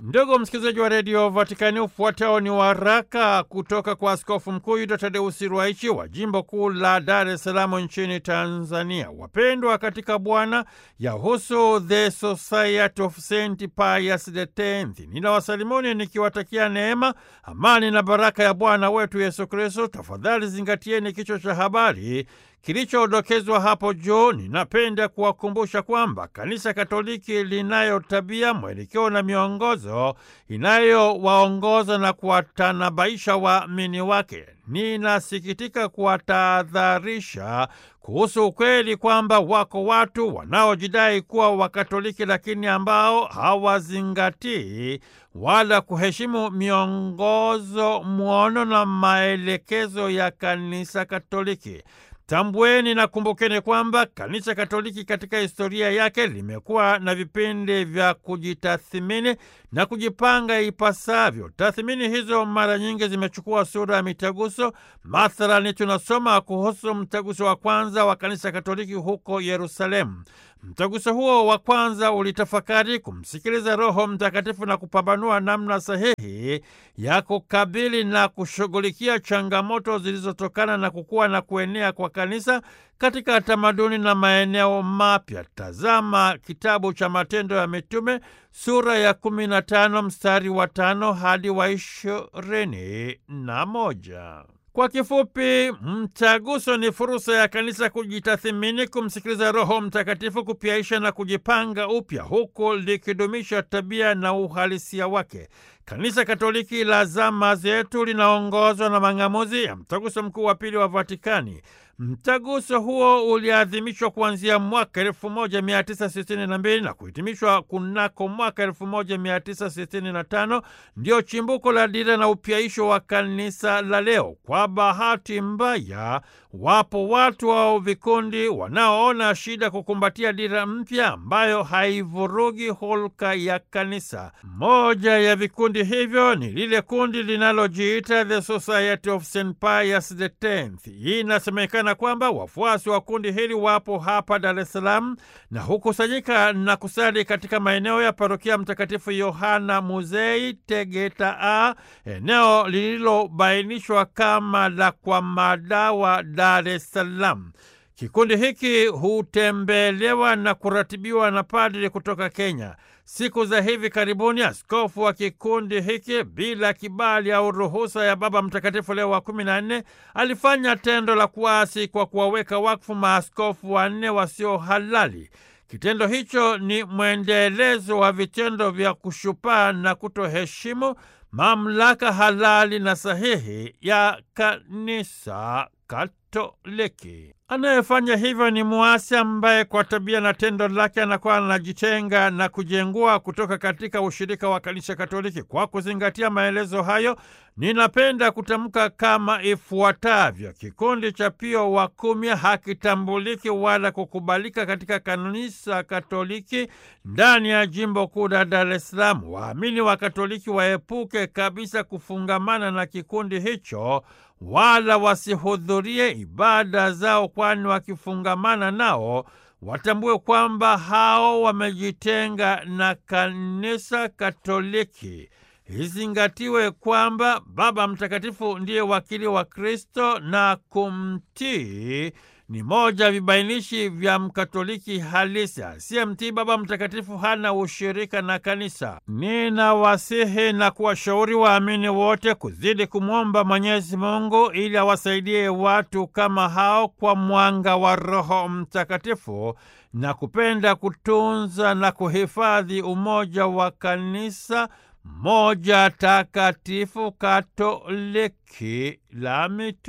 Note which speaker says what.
Speaker 1: Ndugu msikilizaji wa redio Vatikani, ufuatao ni waraka kutoka kwa Askofu Mkuu Yuda Tadeusi Ruwaichi wa jimbo kuu la Dar es Salaam nchini Tanzania. Wapendwa katika Bwana, yahusu The Society of Saint Pius the Tenth. Ninawasalimuni nikiwatakia neema, amani na baraka ya Bwana wetu Yesu Kristo. Tafadhali zingatieni kichwa cha habari kilichodokezwa hapo juu. Ninapenda kuwakumbusha kwamba Kanisa Katoliki linayo tabia, mwelekeo na miongozo inayowaongoza na kuwatanabaisha waamini wake. Ninasikitika kuwatahadharisha kuhusu ukweli kwamba wako watu wanaojidai kuwa Wakatoliki lakini ambao hawazingatii wala kuheshimu miongozo, mwono na maelekezo ya Kanisa Katoliki. Tambueni na kumbukeni kwamba Kanisa Katoliki katika historia yake limekuwa na vipindi vya kujitathimini na kujipanga ipasavyo. Tathmini hizo mara nyingi zimechukua sura ya mitaguso. Mathalani, tunasoma kuhusu mtaguso wa kwanza wa Kanisa Katoliki huko Yerusalemu. Mtaguso huo wa kwanza ulitafakari kumsikiliza Roho Mtakatifu na kupambanua namna sahihi ya kukabili na kushughulikia changamoto zilizotokana na kukua na kuenea kwa kanisa katika tamaduni na maeneo mapya. Tazama kitabu cha Matendo ya Mitume sura ya kumi na tano mstari wa tano hadi wa ishirini na moja. Kwa kifupi, mtaguso ni fursa ya kanisa kujitathimini, kumsikiliza Roho Mtakatifu, kupyaisha na kujipanga upya, huku likidumisha tabia na uhalisia wake. Kanisa Katoliki la zama zetu linaongozwa na mang'amuzi ya mtaguso mkuu wa pili wa Vatikani. Mtaguso huo uliadhimishwa kuanzia mwaka 1962 na kuhitimishwa kunako mwaka 1965. Ndio chimbuko la dira na upyaisho wa kanisa la leo. Kwa bahati mbaya, wapo watu au vikundi wanaoona shida kukumbatia dira mpya ambayo haivurugi hulka ya kanisa. Moja ya vikundi hivyo ni lile kundi linalojiita The Society of St Pius the Tenth. Hii inasemekana kwamba wafuasi wa kundi hili wapo hapa Dar es Salaam na hukusanyika na kusali katika maeneo ya parokia Mtakatifu Yohana Muzei, Tegeta A, eneo lililobainishwa kama la kwa madawa, Dar es Salaam. Kikundi hiki hutembelewa na kuratibiwa na padri kutoka Kenya. Siku za hivi karibuni, askofu wa kikundi hiki bila kibali au ruhusa ya Baba Mtakatifu Leo wa kumi na nne alifanya tendo la kuasi kwa kuwaweka wakfu maaskofu wanne wasio halali. Kitendo hicho ni mwendelezo wa vitendo vya kushupaa na kutoheshimu mamlaka halali na sahihi ya kanisa Katoliki. Anayefanya hivyo ni muasi ambaye kwa tabia na tendo lake anakuwa anajitenga na kujengua kutoka katika ushirika wa kanisa Katoliki. Kwa kuzingatia maelezo hayo, ninapenda kutamka kama ifuatavyo: kikundi cha Pio wa kumi hakitambuliki wala kukubalika katika kanisa Katoliki ndani ya jimbo kuu la Dar es Salaam. Waamini wa Katoliki waepuke kabisa kufungamana na kikundi hicho wala wasihudhurie ibada zao, kwani wakifungamana nao watambue kwamba hao wamejitenga na kanisa Katoliki. Izingatiwe kwamba Baba Mtakatifu ndiye wakili wa Kristo na kumtii ni moja ya vibainishi vya mkatoliki halisi. Asiyemtii Baba Mtakatifu hana ushirika na kanisa. Ninawasihi na kuwashauri waamini wote kuzidi kumwomba Mwenyezi Mungu ili awasaidie watu kama hao kwa mwanga wa Roho Mtakatifu na kupenda kutunza na kuhifadhi umoja wa kanisa moja takatifu Katoliki la mitu